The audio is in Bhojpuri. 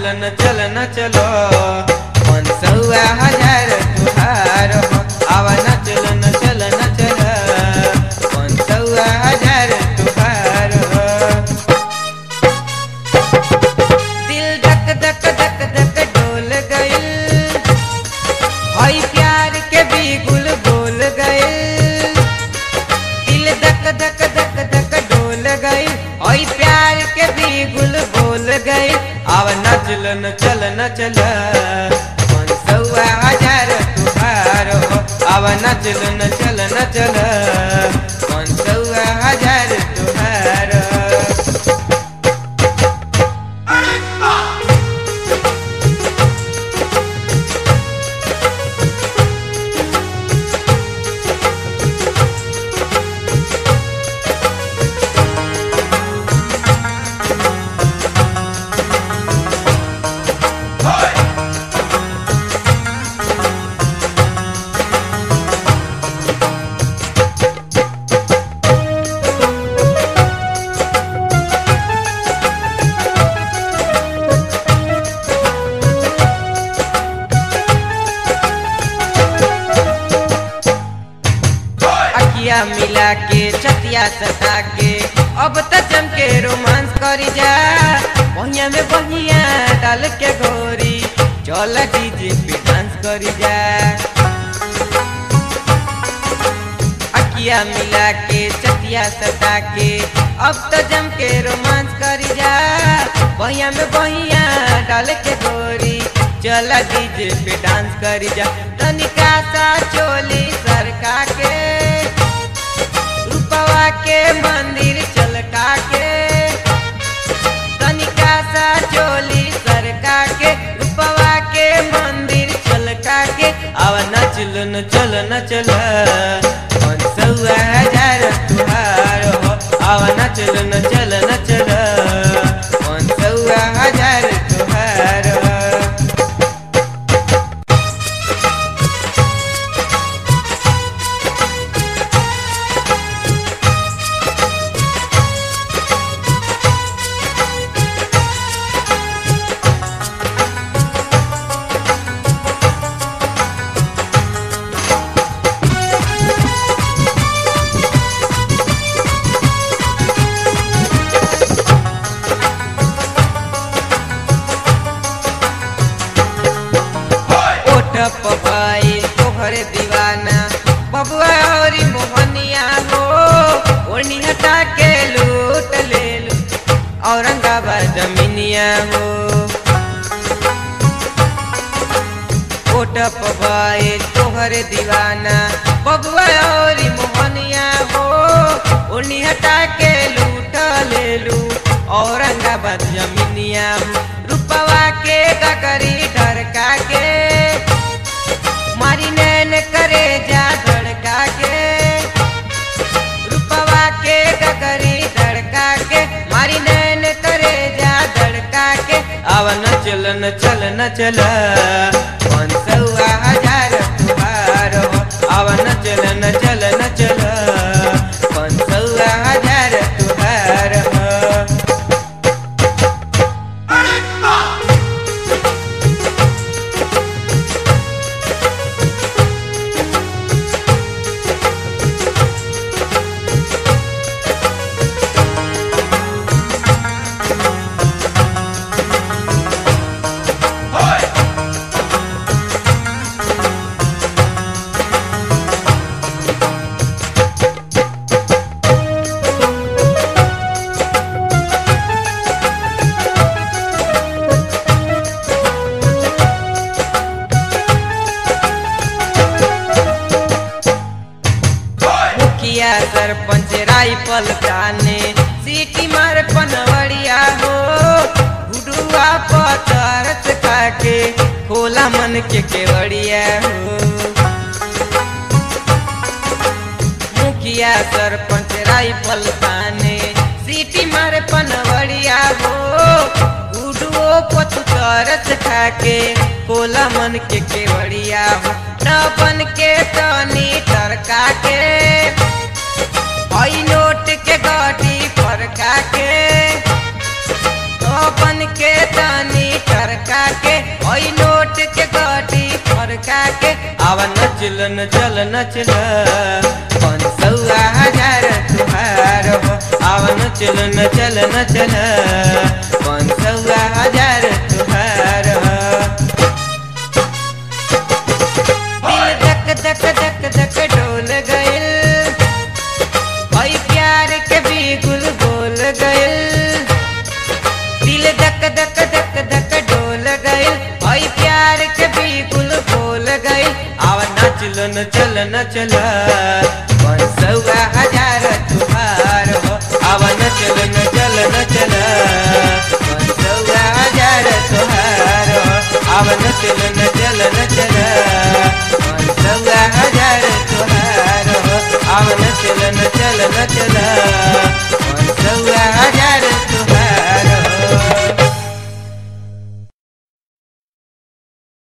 चलन चलन चलो मन सौआ हजार तुहार हो आवा न चलन चलन चल मन सौआ हजार तुहार हो दिल धक धक धक धक डोल गइल हई प्यार के बिगुल बोल गइल दिल धक धक धक धक डोल गइल हई प्यार के बिगुल बोल गइल आव नचलन चल नचल मन सौआ हजार तुहार हो आव नचलन चल नचल मन सौआ हजार तुहार हो अखिया मिला के छतिया सटा के अब त जम के रोमांस करी जा बहिया में बहिया डाल के गोरी चल डीजे पे डांस करी जा अखिया मिला के छतिया सटा के अब त जम के रोमांस करी जा बहिया में बहिया डाल के गोरी चल डीजे पे डांस करी जा तनिका सा चोली सरका के रूपवा के मंदिर चलका के तनिका सा चोली सरका के रूपवा के मंदिर चलका के आवा नचल न चल न चल मन सौआ हजार तुहार हो आवा नचल न चल न चल मन सौआ हजार तुहार हो ओठ पपाई तोहरे दीवाना बबुआ औरी मोहनिया हो ओढ़नी हटा के लूट ले लू औरंगाबाद जमीनिया हो ओठ पपाई तोहरे दीवाना बबुआ औरी मोहनिया हो ओढ़नी हटा के लूट ले लू औरंगाबाद जमीनिया हो रूपवा के गगरी ढरका के मारी नैन करे जा धड़का के रूपवा के गगरी धड़का के मारी नैन करे जा धड़का के आव न चल न चल न चल मन सौआ हजार तुहार हो आव न चल न चल न चल मन सौआ हजार तुहार हो मुखिया सरपंच राइफल ताने सीटी मार पनवड़िया हो गुडुआ पतरस खाके खोला मन के केवड़िया हो मुखिया सरपंच राइफल ताने सीटी मार पनवड़िया हो गुडुओ पतरस खाके खोला मन के केवड़िया हो न बन के तनी तरका के हई नोट के गाड़ी फरका के तो बन के तनी तरका चल न चल न चल पाँच सौआ हजार तुहार हो आवन चल न चल न चल पाँच सौआ हजार तुहार हो दिल धक धक धक धक डोल गइल भाई प्यार के भी गुल बोल गइल दिल धक धक धक धक डोल गइल भाई प्यार के भी गुल बोल गइल आवा नाचल न चल न चल सौआ हजार तुहार हो आवा नचल न चल न चल सौआ हजार तुहार हो आवा नचल न चल न चल सौआ हजार तुहार हो आवा नचल न चल न चल